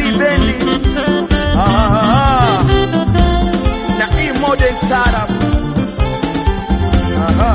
Lady Bendi ah, na E Modern Tarab Aha.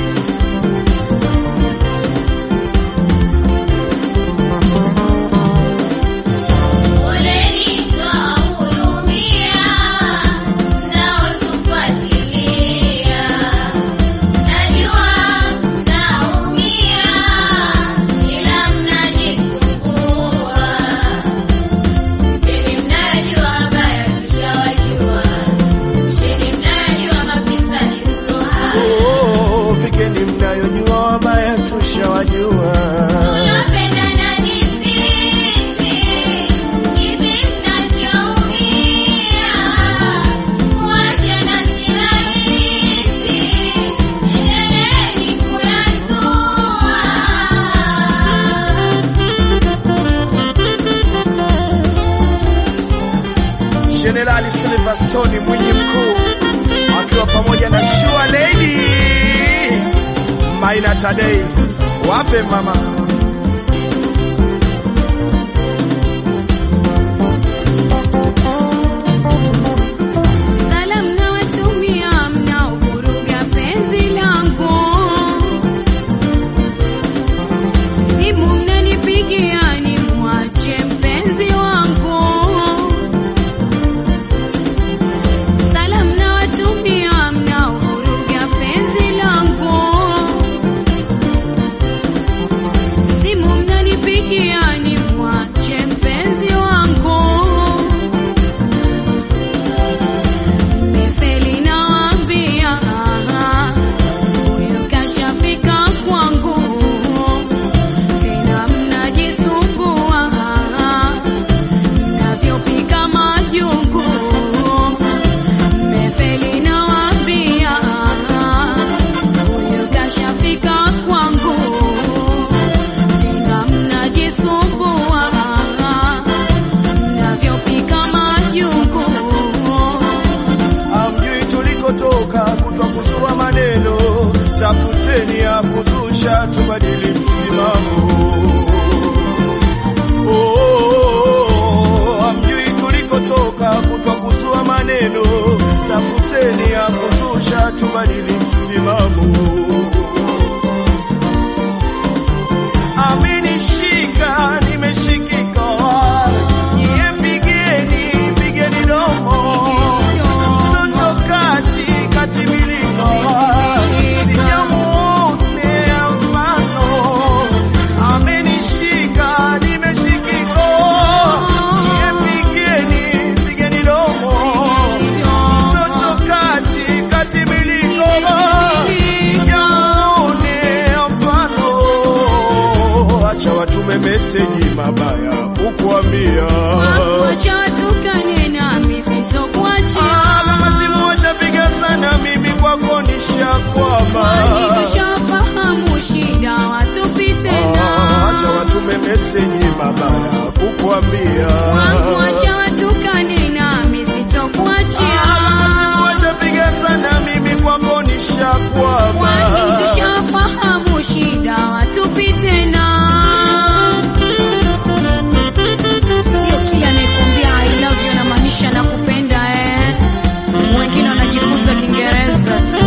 Poleni twahurumia mnaotufuatilia, najua mnaumia ila mnajisumbua. Mgeni mnajua baya tushawajua, chini mnajua mafisadi msohara. Oh, pigeni mnayojua wabaya tushawajua Tunapendana ni sisi, hivi mnachoumia, kuachana si rahisi, endeleeni kuyazua. Jenerali Silverstone Mwinyi mkuu akiwa pamoja na Shua Lady Maina Tadei, wape mama Salamu nawatumia mnaovuruga penzi langu, simu mnanipigia ni mwache mpenzi wangu. Salamu nawatumia mnaovuruga penzi langu, simu mnanipigia ni mwache mpenzi wangu. Mefeli nawaambia, huyu kashafika kwangu, tena mnajisumbua mnavyopika majungu. Mefeli nawaambia, huyu kashafika kwangu, tena mnajisumbua mnavyopika majungu. amjui tulikotoka kutwa kuzua maneno, tafuteni ya kuzusha tubadili msimamo. Oh, amjui tulikotoka kutwa kuzua maneno, tafuteni ya kuzusha tubadili msimamo. Amenishika, nimeshikika, nyie pigeni, pigeni domo mtoto kati katimilika, sijamuonea mfano. Amenishika, nimeshikika, nyie pigeni, pigeni domo mtoto kati katimilika, sijamuonea mfano. Acha watume meseji mabaya ukuambia Wacha watukane nami sitokuachia. Ah, kama simu watapiga sana, mimi kwako nishakwama. Kwani tushafahamu shida watupi Ah, tena. Acha watume meseji mabaya kukuambia. Wacha watukane nami sitokuachia. Ah, kama simu watapiga sana, mimi kwako nishakwama. Kwani tushafahamu shida watupi tena. Sio kila anayekuambia I love you anamaanisha nakupenda eh. Wengine wanajifunza Kiingereza tu.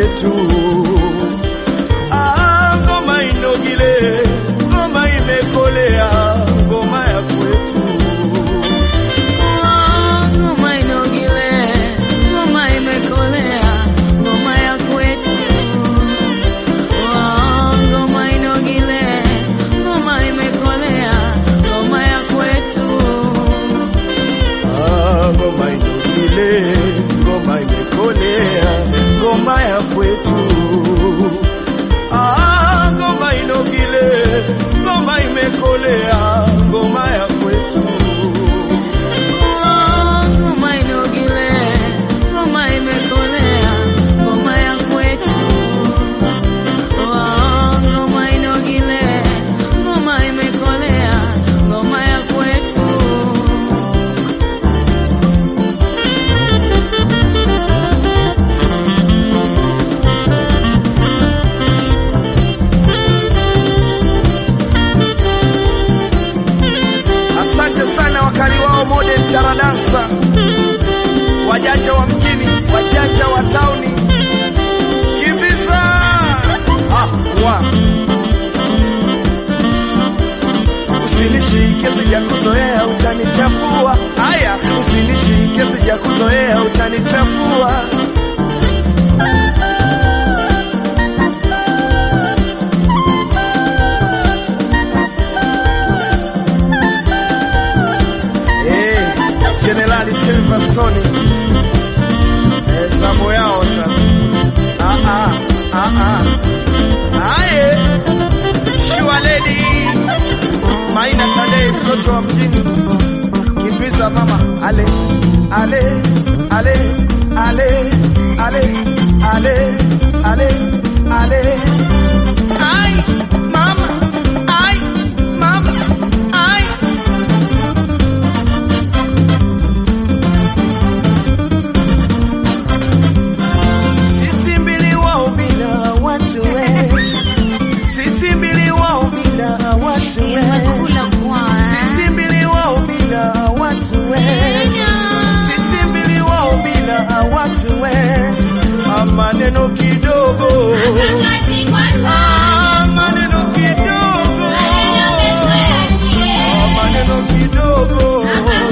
kwetu. Ah, ngoma inogile, ngoma imekolea, ngoma ya kwetu. Ngoma inogile, ngoma imekolea, ngoma ya kwetu. Ngoma inogile, ngoma imekolea, ngoma ya kwetu. Ah, ngoma inogile, ngoma imekolea, ngoma ya kwetu. Ah, ngoma inogile, ngoma imekolea, ngoma ya kwetu. Ngoma inogile, ngoma imekolea, ngoma ya kwetu. Ngoma inogile, ngoma imekolea, ngoma ya kwetu. Asante sana wakali wao Modern Taradansa, wajanja wa mjini, wajanja wa tauni, kimbiza ah, wa. Usinishike sijakuzoea utanichafua. Haya, usinishike sijakuzoea utanichafua. Eh, Generali Silverstone eh, zamu yao sasa. Ah, ah, ah, ah. Aye, Sure Lady Maina Tadei, mtoto wa mjini, kimbiza mama, ale ale ale ale ale ale ale ale ai mama ai mama ai Sisi mbili wao bila watu we, sisi mbili wao bila watu we, Nimekula kwa sisi mbili wao bila watu we, sisi mbili wao bila watu we, Ah, maneno kidogo, Ah, maneno kidogo, Ah, maneno kidogo,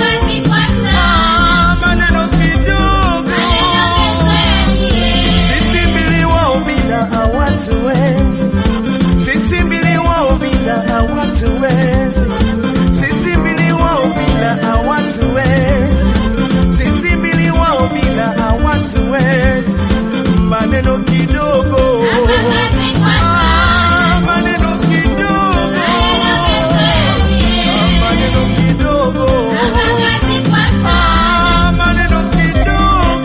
Ah, maneno kidogo. Sisi mbili wao bila hawatuwezi, sisi mbili wao bila hawatuwezi, sisi mbili wao bila hawatuwezi, sisi mbili wao bila hawatuwezi. Maneno kidogo, Ah, maneno kidogo, Ah, maneno kidogo, Ah, maneno kidogo.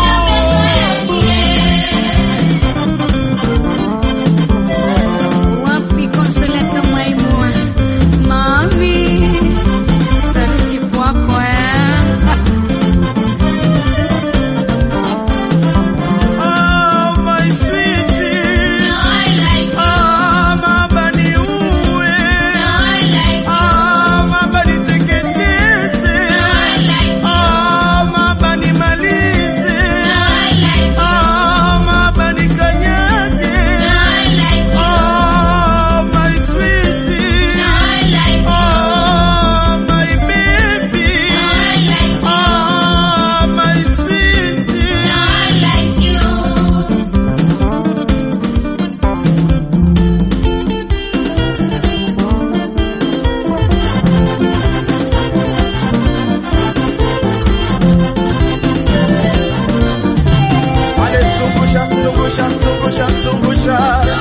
wapi Consolata Maimua mami, sauti kwako eh. Ah, my sweetie. Ah, mama niue. Ah, mama niteketeze. Ah, mama nimalize. Ah, mama nikanyage. Ah, my sweetie. Ah, my baby. Ah, my sweetie. Ale zungusha, zungusha, zungusha, zungusha.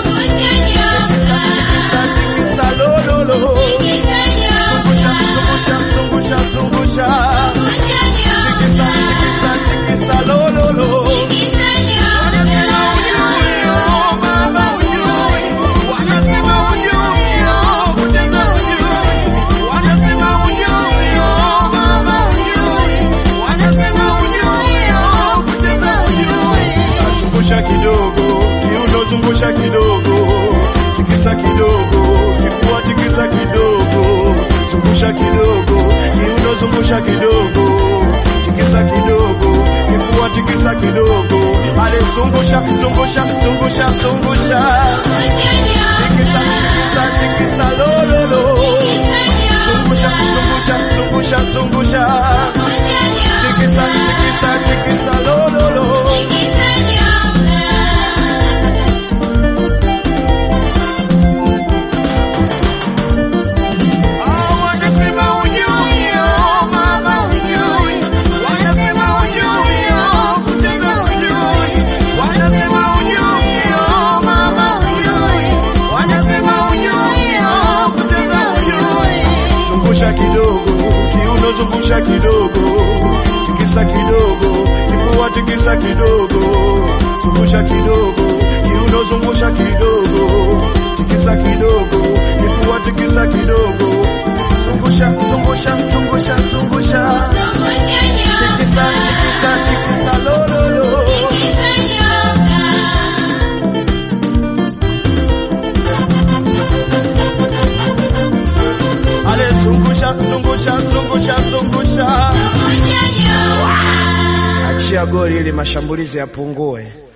Tikisa, tikisa, lo, lo, lo. Zungusha, zungusha, zungusha, zungusha. Tikisa, tikisa, tikisa, lo, lo, lo. Wanasema ujui, oh, mama ujui. Wanasema ujui, oh, kucheza ujui. Wanasema ujui, oh, mama ujui. Wanasema ujui, oh, kucheza ujui. Zungusha kidogo, kiuno zungusha kidogo, tikisa kidogo, kifua tikisa kidogo, zungusha kidogo, kiuno zungusha kidogo, tikisa kidogo, kifua tikisa kidogo, ale zungusha zungusha zungusha zungusha tikisa tikisa tikisa lololo zungusha zungusha zungusha zungusha tikisa tikisa tikisa lololo Ah, wanasema ujui, oh, mama ujui. Wanasema ujui, oh, kucheza ujui. Wanasema ujui, oh, mama ujui. Wanasema ujui, oh, kucheza ujui. Zungusha kidogo, kiuno zungusha kidogo, tikisa kidogo, kifua tikisa kidogo, zungusha kidogo, kiuno zungusha kidogo, tikisa kidogo, kifua tikisa kidogo, zungusha zungusha zungusha zungusha, tikisa tikisa tikisa lololo. Ale zungusha zungusha zungusha zungusha, achia goli ili mashambulizi yapungue.